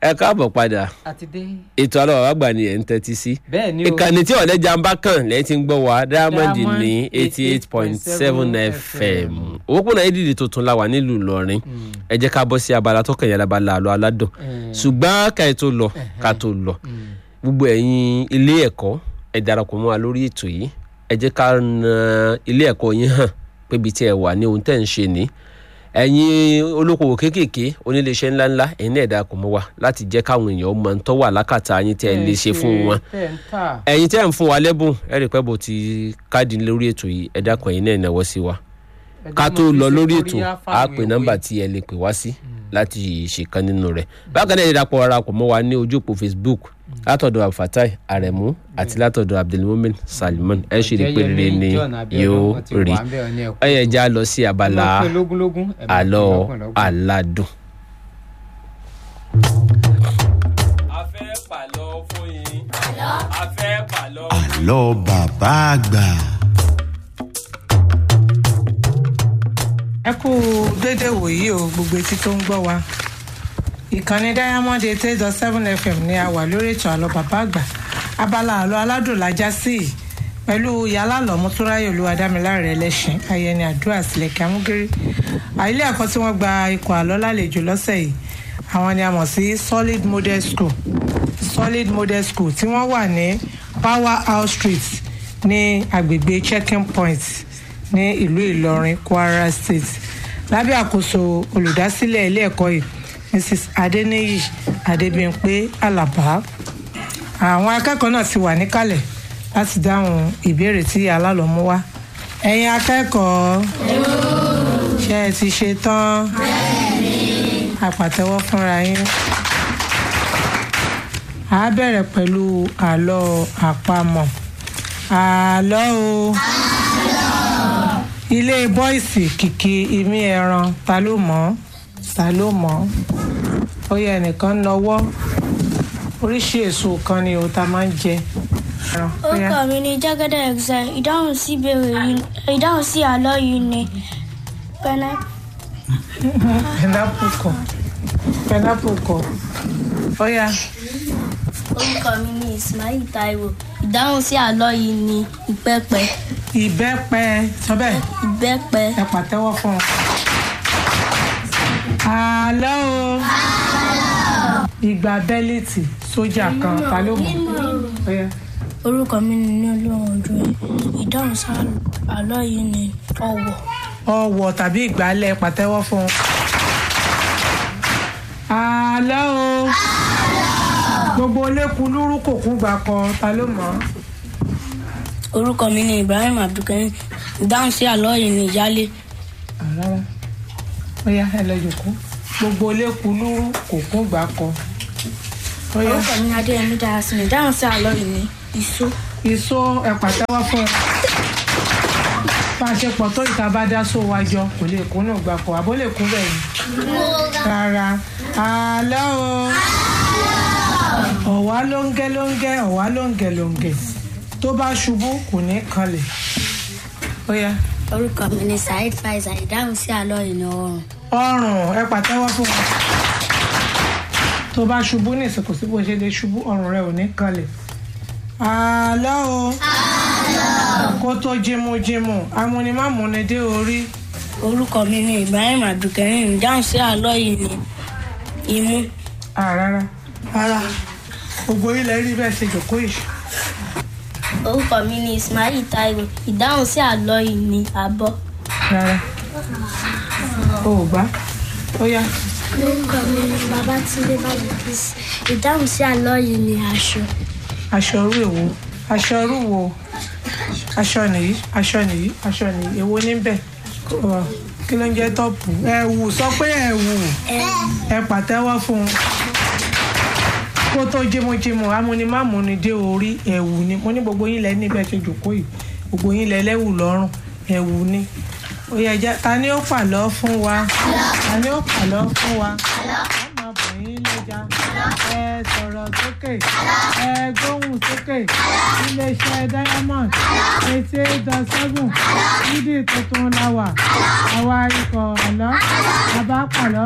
ẹ káàbọ̀ padà àti dé. ètò àlọ́ bàbá àgbà ni ẹ̀ ń tẹ́tí sí bẹ́ẹ̀ ni o ìkànnì tí ọ̀lẹ́jà ń bá kàn lẹ́yìn tí ń gbọ́ wa diamond Diamond ní eighty eight point seven fm òpópónà ìdíje tuntun la wà nílùú ìlọrin ẹ jẹ́ ká bọ́ sí abala tó kàn yàrá abala àlọ́ aládùn ṣùgbọ́n ká ẹ tó lọ ká tó lọ gbogbo ẹ̀yin ilé ẹ̀kọ́ ẹ darapọ̀ mọ́ wa lórí ètò yìí ẹ jẹ́ ká na ilé ẹ̀kọ́ yín hàn pé ibi tí ẹ wà ní ohun tẹ́ ń ṣe ní ẹ̀yin olókoòwò kéékèèké oníléeṣẹ́ ńláńlá ẹ̀yin náà ẹ darapọ̀ mọ́ wa láti jẹ́ káwọn èèyàn mọ̀ ń tọ́ wà lákàtà yín tẹ́ ẹ lè ṣe fún wọn tẹ̀ ń tà. ẹ̀yin tẹ́ ń fún wa lẹ́bùn ẹ rí i pé bó ti káàdì lórí ètò yìí ẹ dákun ẹ̀yin náà náwó sí wa ká tó lọ lórí ètò á pè nọ́mbà tí ẹ lè pè wá sí láti ṣèkan nínú rẹ̀ bákan náà ẹ darapọ̀ ara pọ̀ mọ́ wa ní ojú òpó facebook látọ̀dọ̀ abdulfatai aremu àti látọ̀dọ̀ abdulmumin salman ẹ ṣe rí i pé rere ni yóò rí ẹ yẹ já lọ sí abala àlọ́ aládùn. a fẹ́ pàlọ́ fún yín a fẹ́ pàlọ́ àlọ́ bàbá àgbà. ẹ kú dédé wòyí o gbogbo etí tó ń gbọ́ wa ìkànnì diamond eight eight dot seven fm ni a wà lórí ètò àlọ́ bàbá àgbà abala àlọ́ aládùn lájá sí i pẹ̀lú yàrá lọ́mú tó ráyè olúwadámiláre ẹlẹ́sìn ayẹni àdúrà sílẹ̀kẹ́ amúgírí àìlé ẹ̀kọ́ tí wọ́n gba ikọ̀ àlọ́ lálejò lọ́sẹ̀ yìí àwọn ni a mọ̀ sí solid model school solid model school tí wọ́n wà ní power house street ní agbègbè checking point ní ìlú ìlọrin kwara state lábẹ́ àkóso olùdásílẹ̀ ilé ẹ̀kọ́ yìí mrs adeniyi adebimpe alaba àwọn akẹ́kọ̀ọ́ náà ti wà níkàlẹ̀ láti dáhùn ìbéèrè tí alálọ́mú wá ẹ̀yin akẹ́kọ̀ọ́ ṣé ẹ ti ṣe tán àpàtẹ́wọ́ fúnra yín a bẹ̀rẹ̀ pẹ̀lú àlọ́ àpamọ̀ àlọ́ o ilé bọ́ìsì kìkì imí ẹran ta ló mọ̀ ọ́ ta ló mọ̀ ọ́ ó yẹ ẹnìkan nọwọ́ oríṣi èso kan ni o ta máa ń jẹ. ẹran, ó yá. orúkọ mi ni jẹ́gẹ́dẹ́ exile ìdáhùn sí ìbéèrè yìí ìdáhùn sí àlọ́ yìí ni pẹ́nẹ́ pineapple kọ pineapple kọ ó yá orúkọ mi ni ismail taiwo ìdáhùn sí àlọ́ yìí ni ìbẹ́pẹ ìbẹ́pẹ sọ bẹ́ẹ̀ ìbẹ́pẹ ẹ pàtẹ́wọ́ fún un. àlọ́ o ìgbà bẹ́líìtì sójà kan ta ló mọ̀ ó yá. orúkọ mi ni ní olóhùn ojú ẹ ìdáhùn sí àlọ́ yìí ni ọ̀wọ̀ ọwọ tàbí ìgbálẹ̀ pàtẹ́wọ́ fún un. àlọ́ o gbogbo olékun lúrú kò kún gbà kan ta ló mọ̀ ọ́. orúkọ mi ni ibrahim abdulkarim ìdáhùn sí àlọ́ yìí ni ìyálé rárá ó yá ẹ lọ jòkó gbogbo olékun lúrú kò kún gbà kan. ó yá orúkọ mi ni adéyẹmí darasin ìdáhùn sí àlọ́ yìí ni ìṣó ìṣó ẹ pàtẹ́wọ́ fún un. bá a ṣe pọ̀ tó ìta bá dá só wa jọ kò lè kún náà gbà kan àbó lè kún bẹ́ẹ̀ ni. rárá àlọ́ o ọ̀wá lóńgẹ́ lóńgẹ́ ọ̀wá lóńgẹ́ lóńgẹ́ tó bá ṣubú kò ní kanlẹ̀ ó yá orúkọ mi ni saheed faisal ìdáhùn sí àlọ́ yìí ni ọrùn ọrùn ẹ pàtẹ́wọ́ fún wọn tó bá ṣubú ní ìsìnkú sí bó ṣe lè ṣubú ọrùn rẹ ò ní kanlẹ̀ àlọ́ o kó tó jímújímú amúnimámúni dé orí orúkọ mi ni ibrahim abdulkarim ìdáhùn sí àlọ́ yìí ni imú àrárá rárá gbogbo ilẹ̀ rí bẹ́ẹ̀ ṣe jòkó yìí orúkọ mi ni ismail taiwo ìdáhùn sí àlọ́ yìí ni abọ́ rárá o ò gbá ó yá orúkọ mi ni babatunde babikisi ìdáhùn sí àlọ́ yìí ni aṣọ aṣọ orú èwo aṣọ orú wo aṣọ nìyí aṣọ nìyí aṣọ nìyí èwo níbẹ̀ Ọ, kí ló ń jẹ́ tọ́pù ẹ̀wù sọ pé ẹ̀wù ẹ pàtẹ́wọ́ fún un kó tó jímújímú amúnimámúni dé orí ẹ̀wù ni mo ní gbogbo yín lẹ níbẹ̀ ṣe jòkó yìí gbogbo yín lẹ lẹ́wù lọ́rùn ẹ̀wù ni ó yẹ jẹ́ ta ni ó pàlọ́ fún wa ta ni ó pàlọ́ fún wa ọmọ bọ̀yìn lẹ́jà ẹ sọ̀rọ̀ sókè ẹ gbóhùn sókè iléeṣẹ́ diamond eighty eight dot seven nídìí tuntun la wà àwa ikọ̀ ọ̀lọ́ bàbá pàlọ́